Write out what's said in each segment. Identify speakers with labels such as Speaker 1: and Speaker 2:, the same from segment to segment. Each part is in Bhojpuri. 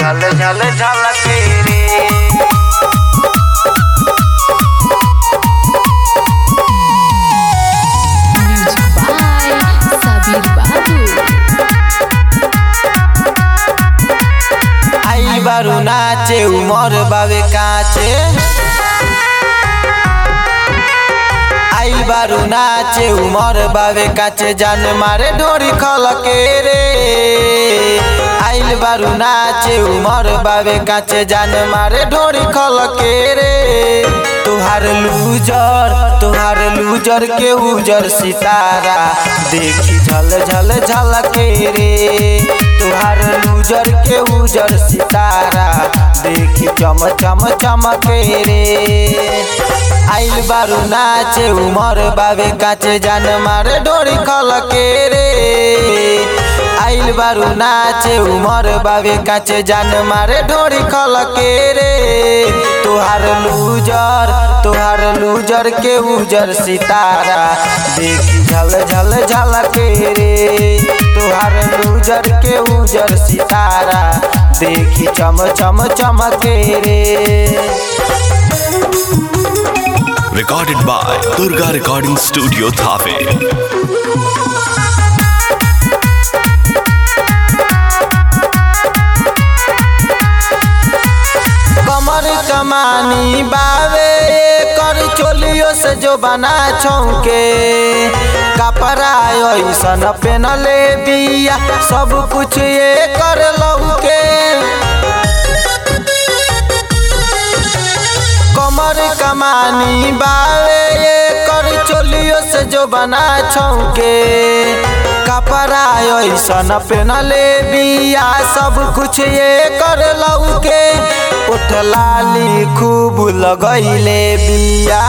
Speaker 1: झल झल झलके रे
Speaker 2: Music by Sabir Babu.
Speaker 1: आई बारू नाचे उमर बावे काचे आई बारू नाचे उमर बावे काचे जान मारे ढोरी खलके रे आइल बारू नाचे उमर बावे काचे जान मारे ढोरी खलके रे तुहार लूजर तुहार लूजर के उजर सितारा देखी झल झल झलके रे तुहार लूजर के उजर सितारा देखी चम चम चमके रे आइल बारू नाचे उमर बाबे काचे जान मारे डोरी खलके रे आइल बारू नाचे उमर बाबे काचे जान मारे डोरी खलके रे तुहार लूजर तुहार लूजर के उजर सितारा देखी झल झल झलके रे तुहार लूजर के उजर सितारा देखी चम चम चमके रे
Speaker 3: Recorded by Durga Recording Studio Thave.
Speaker 1: कमर कमानी बावे कर चोलियो से जो बना छौके कपड़ा ऐसन पेनले बिया सब कुछ ये कर लौके कमर कमानी बावे ये कर चोलियो से जो बना छौके कपड़ा ऐसन पेनले बिया सब कुछ ये कर लौके उठ लाली खूब लगैले बिया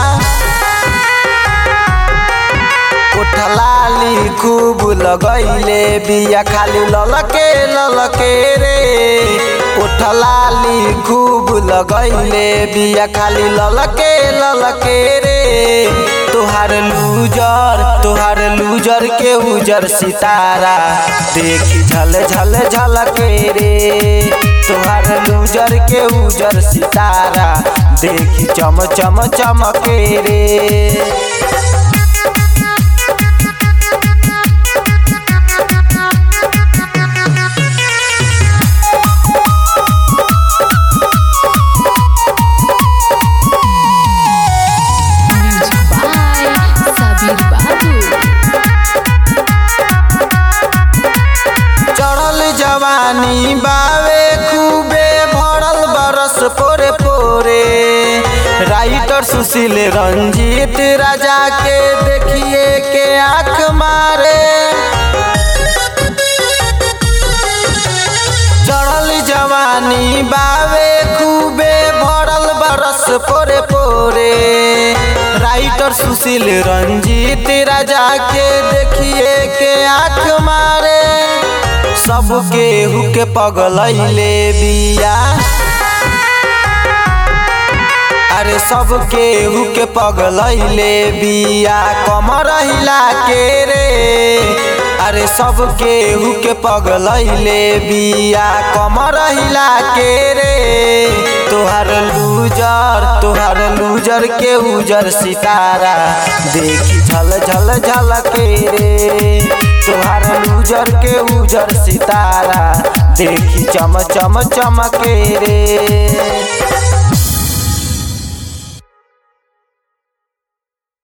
Speaker 1: उठ लाली खूब लगैले बिया खाली ललके ललके रे उठ लाली खूब लगैले बिया खाली ललके ललके रे तुहार लूजर तुहार लूजर के उजर सितारा देखी झल झल झलके रे तुहार लूजर के उजर सितारा देखी चम चम चमके रे
Speaker 2: Music by Sabir Babu.
Speaker 1: चढ़ल जवानी बावे खूबे भरल बरस पोरे पोरे राइटर सुशील रंजीत राजा के देखिए के आंख मारे चढ़ल जवानी बावे खूबे भरल बरस पोरे पोरे राइटर सुशील रंजीत राजा के देखिए के आंख मारे सबके हुके पगलैले बिया अरे सबके हुके पगलैले बिया कमर हिला के रे अरे सबके हुके पगलैले बिया कमर हिला के रे तुहार लूजर तुहार लूजर के उजर सितारा देखी झल झल झलके रे तुहार लूजर के उजर सितारा देखी चम चम चमके रे